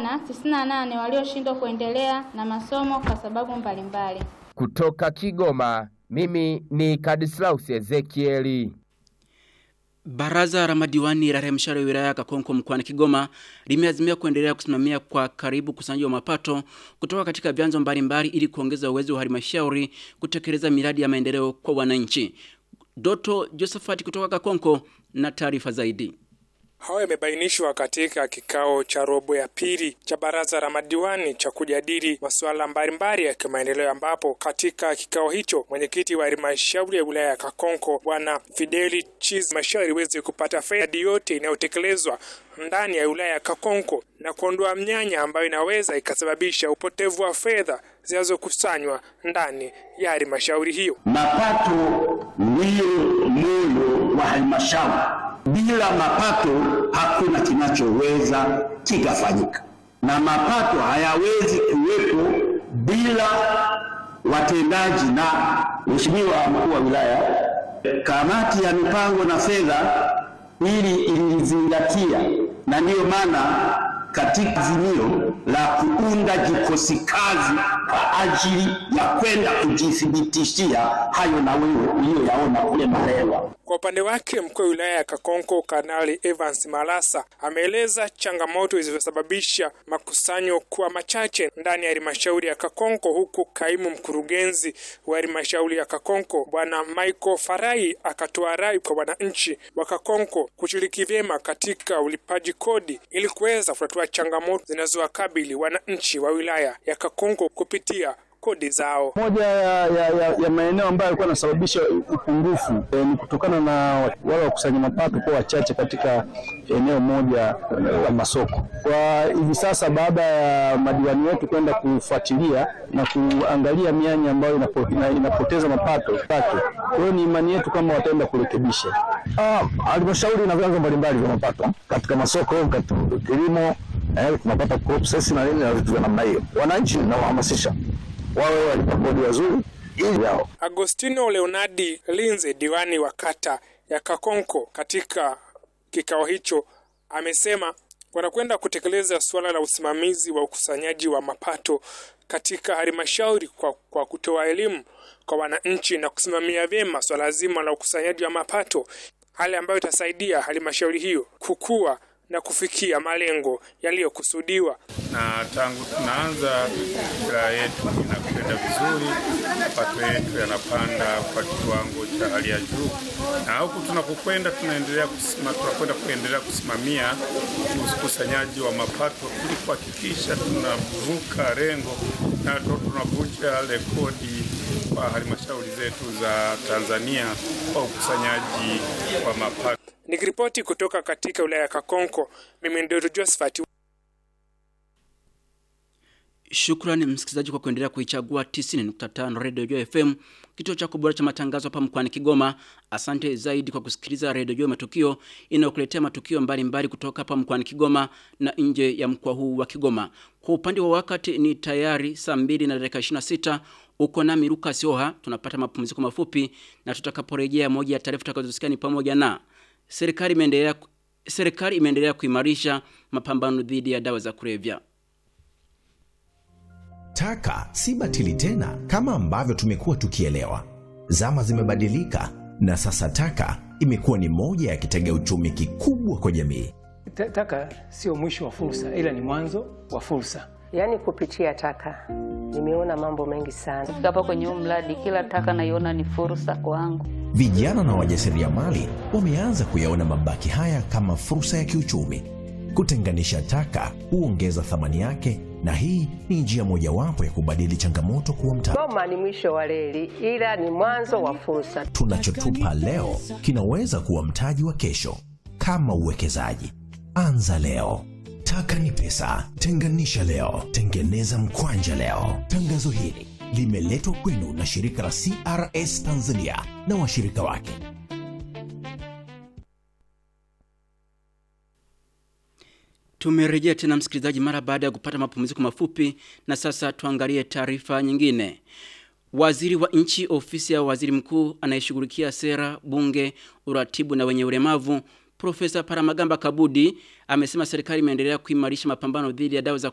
wasichana 98 walioshindwa kuendelea na masomo kwa sababu mbalimbali. Kutoka Kigoma, mimi ni Kadislaus Ezekieli. Baraza la madiwani la halmashauri ya wilaya ya Kakonko mkoani Kigoma limeazimia kuendelea kusimamia kwa karibu ukusanyaji wa mapato kutoka katika vyanzo mbalimbali ili kuongeza uwezo wa halmashauri kutekeleza miradi ya maendeleo kwa wananchi. Doto Josephat kutoka Kakonko na taarifa zaidi. Hayo yamebainishwa katika kikao cha robo ya pili cha baraza la madiwani cha kujadili masuala mbalimbali ya kimaendeleo, ambapo katika kikao hicho mwenyekiti wa halmashauri ya wilaya ya Kakonko Bwana Fideli Chiz halmashauri iweze kupata fedha yote inayotekelezwa ndani ya wilaya ya Kakonko na kuondoa mnyanya ambayo inaweza ikasababisha upotevu wa fedha zinazokusanywa ndani ya halmashauri hiyo. Mapato ndiyo moyo wa halmashauri. Bila mapato hakuna kinachoweza kikafanyika, na mapato hayawezi kuwepo bila watendaji. Na Mheshimiwa mkuu wa wilaya, kamati ya mipango na fedha hili ilizingatia, na ndiyo maana katika azimio la kuunda kikosi kazi kwa ajili ya kwenda kujithibitishia hayo na wewe uliyoyaona kule Malewa. Kwa upande wake mkuu wa wilaya ya Kakonko Kanali Evans Malasa ameeleza changamoto zilizosababisha makusanyo kuwa machache ndani ya halmashauri ya Kakonko, huku kaimu mkurugenzi wa halmashauri ya Kakonko Bwana Michael Farai akatoa rai kwa wananchi wa Kakonko kushiriki vyema katika ulipaji kodi ili kuweza kutatua changamoto zinazowakabili wananchi wa wilaya ya Kakonko kupitia kodi zao. Moja ya, ya, ya, ya maeneo ambayo yalikuwa yanasababisha upungufu e, ni kutokana na wale wakusanya mapato kuwa wachache katika eneo moja la masoko. Kwa hivi sasa, baada ya madiwani wetu kwenda kufuatilia na kuangalia mianya ambayo inapo, ina, inapoteza mapato yake, kwa hiyo ni imani yetu kama wataenda kurekebisha. Halmashauri ina vyanzo mbalimbali vya mapato katika masoko, katika kilimo, eh, tunapata crop cess na nini na vitu vya namna hiyo. Wananchi nawahamasisha wawe walipa kodi wazuri ili yao. Agostino Leonardi Linze, diwani wa kata ya Kakonko, katika kikao hicho amesema wanakwenda kutekeleza suala la usimamizi wa ukusanyaji wa mapato katika halmashauri kwa, kwa kutoa elimu kwa wananchi na kusimamia vyema swala zima la ukusanyaji wa mapato, hali ambayo itasaidia halmashauri hiyo kukua na kufikia malengo yaliyokusudiwa. Na tangu tunaanza wilaya yetu inakwenda vizuri, mapato yetu yanapanda kwa kiwango cha hali ya juu, na huku tunapokwenda tunaendelea kusima, tunakwenda kuendelea kusimamia ukusanyaji wa mapato ili kuhakikisha tunavuka lengo na tunavunja rekodi kwa halmashauri zetu za Tanzania kwa ukusanyaji wa mapato. Nikiripoti kutoka katika wilaya ya Kakonko, mimi ndio Josephat. Shukrani msikilizaji kwa kuendelea kuichagua 90.5 Radio Joy FM, kituo cha kubora cha matangazo hapa mkoani Kigoma. Asante zaidi kwa kusikiliza Radio Joy Matukio inayokuletea matukio mbalimbali mbali kutoka hapa mkoani Kigoma na nje ya mkoa huu wa Kigoma. Kwa upande wa wakati ni tayari saa 2 na dakika 26. Uko nami Lucas Oha, tunapata mapumziko mafupi na tutakaporejea, moja ya taarifa tutakazosikia ni pamoja na serikali imeendelea serikali imeendelea kuimarisha mapambano dhidi ya dawa za kulevya. Taka si batili tena kama ambavyo tumekuwa tukielewa. Zama zimebadilika na sasa taka imekuwa ni moja ya kitega uchumi kikubwa kwa jamii. Taka sio mwisho wa fursa, ila ni mwanzo wa fursa. Yaani kupitia taka nimeona mambo mengi sana. Kufika hapa kwenye huu mradi, kila taka naiona ni fursa kwangu. Vijana na wajasiriamali wameanza kuyaona mabaki haya kama fursa ya kiuchumi. Kutenganisha taka huongeza thamani yake, na hii ni njia mojawapo ya kubadili changamoto kuwa mtaji. Goma ni mwisho wa reli, ila ni mwanzo wa fursa. Tunachotupa leo kinaweza kuwa mtaji wa kesho. Kama uwekezaji, anza leo. Taka ni pesa. Tenganisha leo, tengeneza mkwanja leo. Tangazo hili limeletwa kwenu na shirika la CRS Tanzania na washirika wake. Tumerejea tena msikilizaji, mara baada ya kupata mapumziko mafupi, na sasa tuangalie taarifa nyingine. Waziri wa nchi ofisi ya waziri mkuu anayeshughulikia sera, bunge, uratibu na wenye ulemavu Profesa Paramagamba Kabudi amesema serikali imeendelea kuimarisha mapambano dhidi ya dawa za